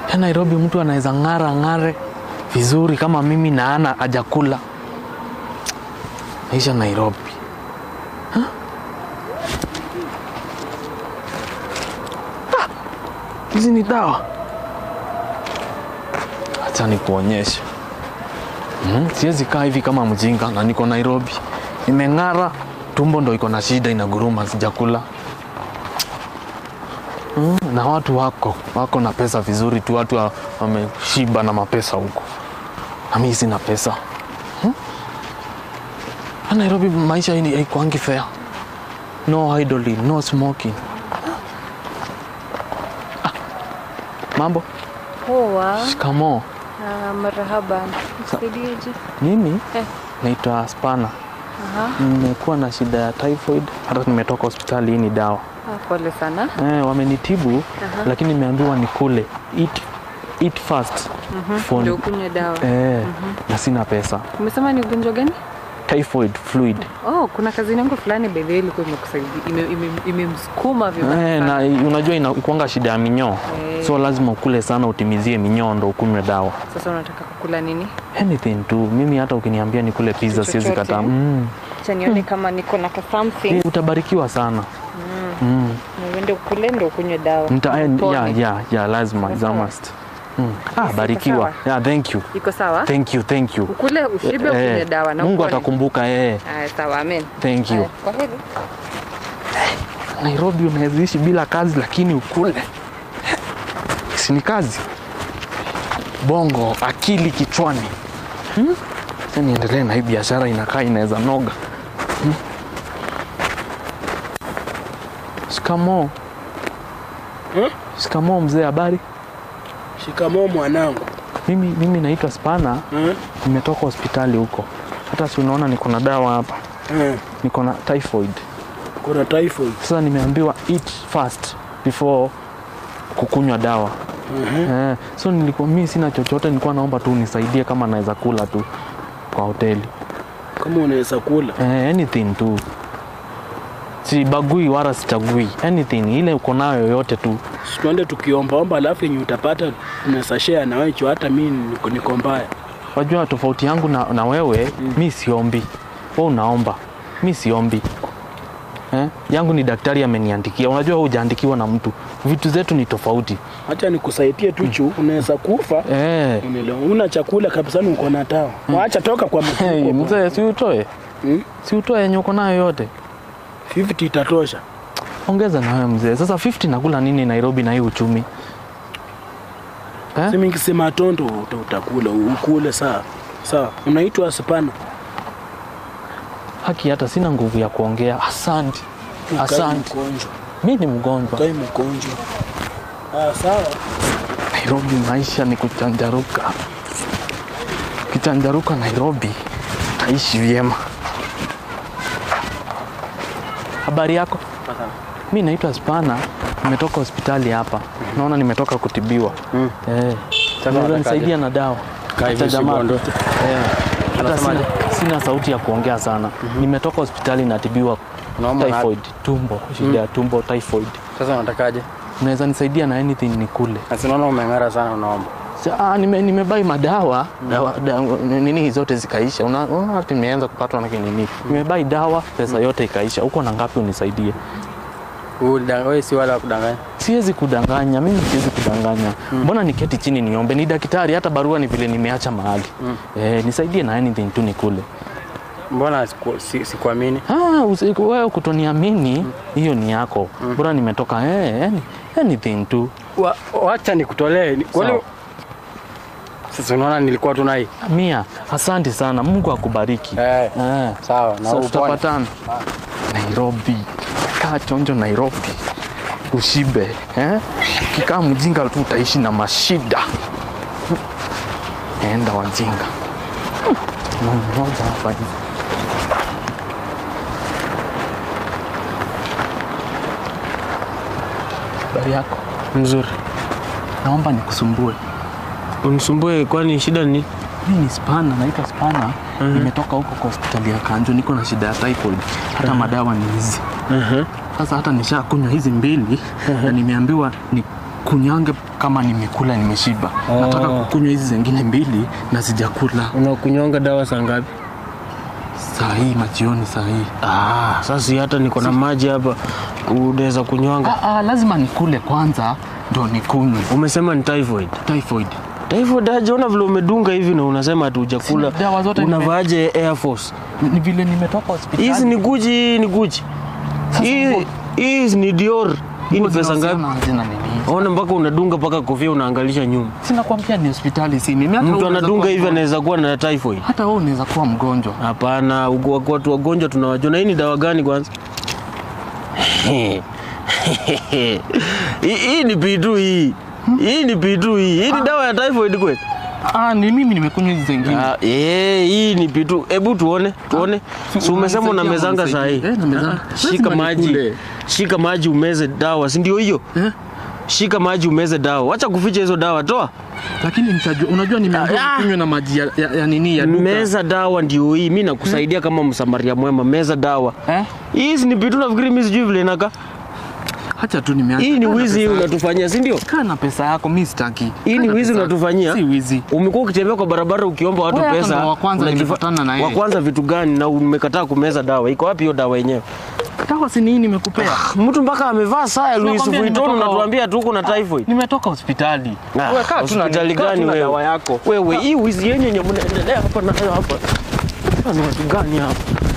Ya Nairobi mtu anaweza ng'ara ng'are vizuri kama mimi na ana hajakula. Maisha Nairobi. Ha? Ah, Hizi ni dawa. Acha nikuonyeshe. Mm, siwezi kaa hivi kama mjinga na niko Nairobi. Nimeng'ara, tumbo ndo iko na shida inaguruma, sijakula. Mm, na watu wako wako na pesa vizuri tu, watu wa- wameshiba na mapesa huko, na mimi sina pesa hmm? Na Nairobi maisha hii haikuangi fair. No idling, no smoking. Ah, mambo Poa. shikamo. Ah, marahaba. Nisaidieje? Mimi Eh. naitwa Spana, Aha. nimekuwa na shida ya typhoid, hata nimetoka hospitali. Hii ni dawa Ah, pole sana. eh, wamenitibu Aha. lakini nimeambiwa nikule eat, eat fast for- Ndio ukunywe dawa. eh, na sina pesa. Umesema ni ugonjwa gani? Typhoid fluid Oh, kuna kazi yangu fulani by the way ilikuwa imekusaidia ime- ime- imemsukuma vibaya eh, na sana. unajua inakuanga shida ya minyoo Eh. so lazima ukule sana utimizie minyoo ndo ukunywe dawa Sasa unataka kukula nini? anything tu. Mimi hata ukiniambia nikule pizza siwezi chochote, kataa. eh? Mm. Acha nione kama niko na ka something. Eh, utabarikiwa sana mm. Na uende ukule ndio ukunywe dawa. Nita, eh, Upone. yeah, yeah, yeah, lazima Iko za sawa? must. Mm. Ah, Iko barikiwa. sawa? Yeah, thank you. Iko sawa? Thank you, thank you. Ukule ushibe ukunywe Eh, dawa na Mungu upone. atakumbuka eh. Aya, sawa, amen. Thank you. Aya, Kwa heri. Nairobi unaweza ishi bila kazi lakini ukule. Si ni kazi? Bongo, akili kichwani. Hmm? Sasa niendelee na hii biashara inakaa inaweza noga. Hmm? Shikamoo. Hmm? Shikamoo mzee, habari? Shikamoo mwanangu. Mimi, mimi naitwa Spana, Eh? nimetoka hospitali huko. Hata si unaona niko na dawa hapa, Eh, niko na typhoid. kuna typhoid. Sasa nimeambiwa eat fast before kukunywa dawa. Eh, so nilikuwa mimi sina chochote, nilikuwa naomba tu unisaidie kama naweza kula tu kwa hoteli. Kama unaweza kula. Eh, anything tu, sibagui wala sichagui anything, ile uko nayo yoyote tu. Si Tuende tukiombaomba, alafu yenye utapata unaweza share na wewe, juu hata mimi niko, niko mbaya. Wajua tofauti yangu na, na wewe mi siombi, wewe unaomba, mi siombi. Eh, yangu ni daktari ameniandikia. Unajua wewe hujaandikiwa na mtu, vitu zetu ni tofauti. Acha nikusaidie tu juu unaweza kufa. Eh, Unaelewa? Una chakula kabisa, ni uko na tawa. Waacha toka kwa hey, mfuko. mzee, si utoe, Hmm? si utoe yenye uko nayo yote. 50 itatosha. Ongeza na wewe mzee. Sasa 50 nakula nini Nairobi na hii uchumi? Eh? Sema nikisema tondo uta- utakula, ukule sawa. Sawa. Unaitwa Spana. Haki hata sina nguvu ya kuongea. Asante. Ukai Asante. mgonjwa. Mi ni mgonjwa. Ukai mgonjwa. Ah, sawa. Nairobi maisha ni kuchanjaruka. Ukichanjaruka Nairobi taishi vyema. Habari yako? Mi naitwa Spana, nimetoka hospitali hapa. Naona nimetoka kutibiwa. Mm. Eh. Sasa Unaweza unatakaje? nisaidia na dawa. Kaa hivi Acha jamaa- usigonde. Eh. Hata sina, Unasemaje? sina sauti ya kuongea sana. Nimetoka hospitali natibiwa Unaomba na- typhoid, tumbo, shida ya tumbo typhoid. Sasa unatakaje? Unaweza nisaidia na anything nikule. Asi naona umeng'ara sana unaomba. Sa- ah, nime, nimebai madawa dawa, da, nini zote zikaisha. Una- Unaona hata nimeanza kupatwa na kinini. Nimebai dawa pesa yote ikaisha. Uko na ngapi unisaidie? Wewe si wala kudanganya. Siwezi kudanganya, mimi siwezi kudanganya. Mbona niketi chini niombe? Ni daktari, hata barua ni vile nimeacha mahali. Eh, nisaidie na anything tu nikule. Mbona siku- si- sikuamini? Ah, usi- wewe kutoniamini hiyo ni yako. Bora nimetoka eh, any, anything tu. Wa- Wacha nikutolee. Ni- kwani- Sawa. Sasa unaona nilikuwa tu nai. Mia, asante sana. Mungu akubariki. Eh, Eh. sawa na So, upone. tutapatana Nairobi. Kaa chonjo Nairobi, ushibe eh? Ukikaa mjinga tu utaishi na mashida. Enda wajinga. Hmm, Moja hapa hivi. Habari yako? Mzuri. Naomba nikusumbue. Unisumbue kwani shida ni? Mimi ni Spana, naitwa Spana. Nimetoka huko kwa hospitali ya Kanjo, niko na shida ya typhoid. Hata madawa ni hizi. Uh-huh. Sasa hata nishakunywa hizi mbili na nimeambiwa ni kunyange kama nimekula nimeshiba. Oh. Nataka kukunywa hizi zingine mbili na sijakula. Unakunywanga dawa saa ngapi? Saa hii majioni, saa hii. Ah, sasa hata niko na maji hapa, unaweza kunywanga. Ah, ah, lazima nikule kwanza ndo nikunywe. Umesema ni typhoid. Typhoid. Typhoid aje, una vile umedunga hivi na unasema ati hujakula. Sina dawa zote nime- Unavaaje Air Force? Ni vile nimetoka hospitali. Hizi ni Gucci, hii ni Gucci. Hii hii ni Dior. Hii ni pesa ngapi? Hazina nini? Ona mpaka unadunga mpaka kofia unaangalisha nyuma. Sina kuambia ni hospitali si mimi. Hata wewe Mtu unaweza anadunga kuwa hivi mgonjwa. anaweza kuwa na typhoid. Hata wewe unaweza kuwa mgonjwa. Hapana, ugo- watu wagonjwa tunawajua. Na hii ni dawa gani kwanza? Hii hii ni pitu hii. Hii ni pitu hii. Hii ni dawa ya typhoid kweli? Ah, ni mimi nimekunywa hizi zingine. Ah, eh, hii ni pitu. Hebu tuone, tuone. Si Si umesema unanisaidia unamezanga ama saa hii? unisaidii? Eh, namezanga. Ah, Shika Lazima maji. nikule. Shika maji umeze dawa, si ndio hiyo? Eh? Shika maji umeze dawa. Wacha kuficha hizo dawa, toa. Lakini nitajua, unajua nimeambiwa Ah. kunywa na maji ya, ya, ya nini ya duka. Meza dawa ndio hii. Mimi nakusaidia kama msamaria mwema. Meza dawa. Eh? Hii ni pitu nafikiri mimi sijui vile inakaa. Acha tu nimeanza. Hii ni Kaa na wizi hii pesa yako. unatufanyia, si ndio? Kaa na pesa yako, mimi sitaki. Hii Kaa ni na wizi pesa yako. unatufanyia? Si wizi. Umekuwa ukitembea kwa barabara ukiomba watu Wewe hata pesa. ndo wa kwanza unajifa- nimepatana na yeye. Wa kwanza vitu gani na umekataa kumeza dawa? Iko wapi hiyo dawa yenyewe? Dawa si ni hii nimekupea. Mtu mpaka amevaa saa ya Louis Nakwambia Vuitton nimetoka- unatuambia tu kuna typhoid. Nimetoka hospitali. Ah, Wewe kaa tu na- hospitali kaa tu gani na wewe? dawa yako. Wewe hii wizi yenye yenye mnaendelea hapa na hapa. Ni watu gani hapa?